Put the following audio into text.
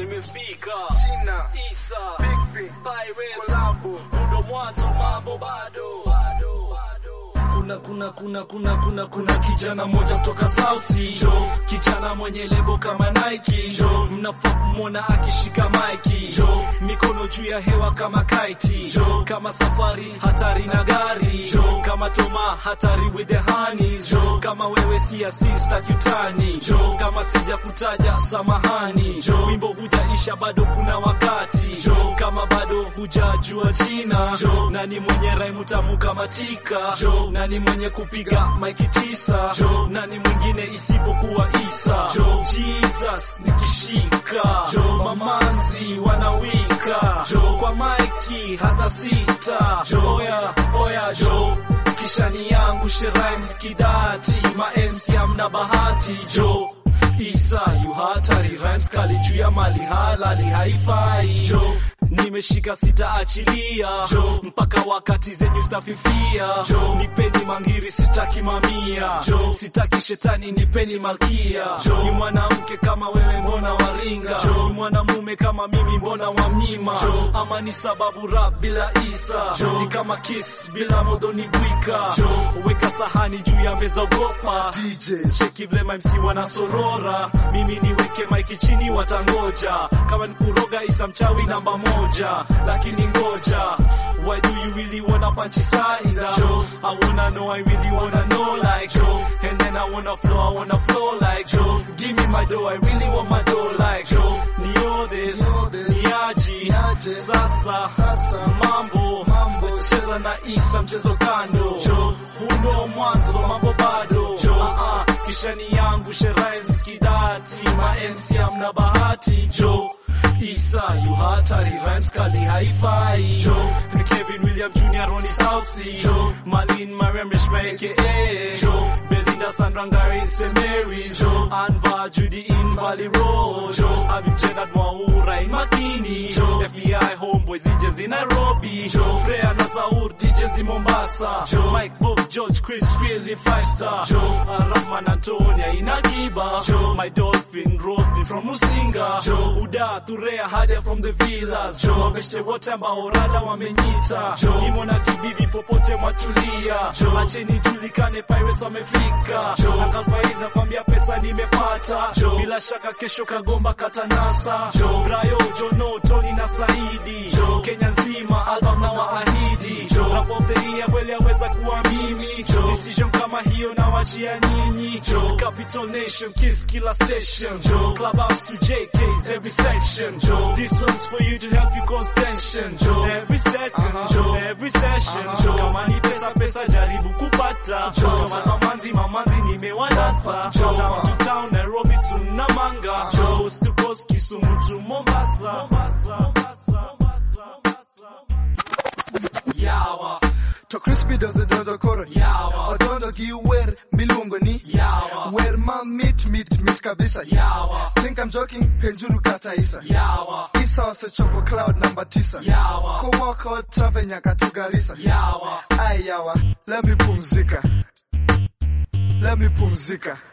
nimefika China, Isa Big Pin, Pirates Kolabo, Mudo mwanzo mambo bado kuna kuna kuna kuna kuna kuna kijana moja kutoka South Sea jo, kijana mwenye lebo kama Nike jo, mnafaa kumwona akishika maiki jo, mikono juu ya hewa kama kite jo, kama safari hatari na gari jo, kama Toma hatari with the honeys jo, kama wewe si asista kitani jo, kama sija kutaja samahani jo, wimbo hujaisha bado kuna wakati jo, kama bado hujajua jina jo, nani mwenye raimu tamu kama tika jo, nani mwenye kupiga maiki tisa jo, nani mwingine isipokuwa Isa jo, Jesus nikishika jo, mamanzi wanawika jo, kwa maiki hata sita jo, oya oya jo kisha ni yangu sherimes kidati ma MC amna bahati jo Isa yu hatari rhymes kali juu ya mali halali haifai jo nimeshika sitaachilia jo mpaka wakati zenyu stafifia jo nipeni mangiri sitaki mamia jo sitaki shetani nipeni malkia jo ni mwanamke kama wewe mbona waringa jo ni mwanamume kama mimi mbona wamnyima jo ama ni sababu rap bila isa jo ni kama kiss bila modoni bwika jo weka sahani juu ya meza ogopa DJ, cheki vile MC wanasorora, mimi niweke maiki chini watangoja, kama nikuroga isa mchawi namba moja, lakini ngoja Why do you really wanna punch Saida? Joe, I wanna know, I really wanna know like Joe. And then I wanna flow, I wanna flow like Joe. Give me my dough, I really want my dough like Joe. Nio this, Nio this, niaji, niaje, sasa, sasa, mambo, mambo, cheza na Isa mchezo kando jo huno mwanzo mambo bado jo uh -uh. kisha ni yangu sherimes kidati ma MC amna bahati jo Isa yu hatari rhymes kali haifai jo Kevin William Jr. Ronnie Southsea jo Malin Mariam Reshma aka jo Belinda Sandra Ngari St. Mary's jo Anva Judy in Valley Road jo Habib Jenad Mwaura in Makini jo FBI Homeboys DJs in Nairobi jo Freya na Saur DJs in Mombasa jo Mike Bob George Chris Phil in Five Star jo Rahman Antonia in Agiba jo My Dolphin Roasting from Musinga jo Uda Turea Hadia from the Villas jo Wabeshte wote ambao rada wamenyita jo Imo na kibibi popote mwatulia jo Acheni julikane Pirates wamefika jo Na kalfaiz nakwambia pesa nimepata jo Bila shaka kesho kagomba katanasa jo Brayo Jono Tony na Saidi jo Kenya nzima album na waahidi jo Rap of the year kweli aweza kuwa mimi jo Decision kama hiyo na wachia nyinyi jo Capital Nation Kiss kila station jo Clubhouse to JK's every section jo This one's for you to help you cause tension jo Every second jo every session jo Kama ni pesa pesa jaribu kupata jo Kama mamanzi mamanzi nimewanasa jo Town to town Nairobi to Namanga jo Coast to coast Kisumu to Mombasa Mombasa Mombasa Mombasa Yawa to crispy dozo dozo koro, Yawa. odondo gi wer miluongo ni, Yawa. wer ma mit mit mit kabisa, Yawa think I'm joking, penjuru kata Isa, Yawa Isa osechopo cloud namba tisa, Yawa kowako trave nyaka tu Garissa, Yawa ai yawa, let me pumzika, let me pumzika.